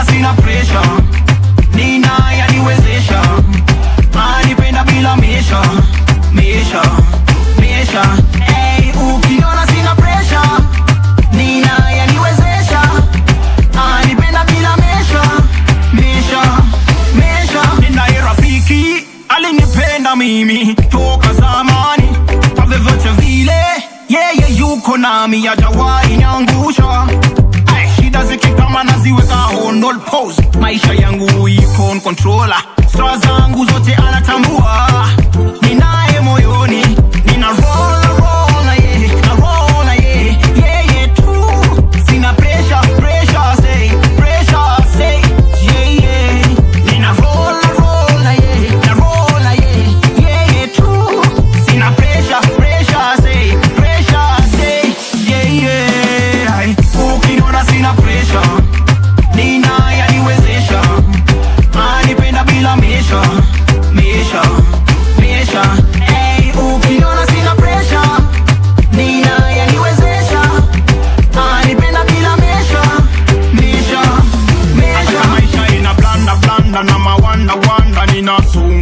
ukiniona sina pressure nina yaniwezesha anipenda bila mesha mesha mesha hey, ukiniona sina pressure nina yaniwezesha anipenda bila mesha mesha mesha ninaye rafiki alinipenda mimi toka zamani kwa vyovyote vile yeye yuko nami hajawahi niangusha Ay, shida zikikama naziweka on all pose maisha yangu iko on controller stra zangu zote anatambua ninaye moyoni nina roll roll na yeye na roll na yeye yeye tu sina pressure pressure say pressure say yeah yeah nina roll roll na yeye na roll na yeye yeye tu sina pressure pressure say pressure say yeah yeah Ay, ukiniona sina pressure nina yaniwezesha anipenda bila mesha mesha mesha hey, ukiniona sina pressure nina yaniwezesha anipenda bila mesha mesha mesha maisha ina blanda blanda na mawanda wanda nina sumu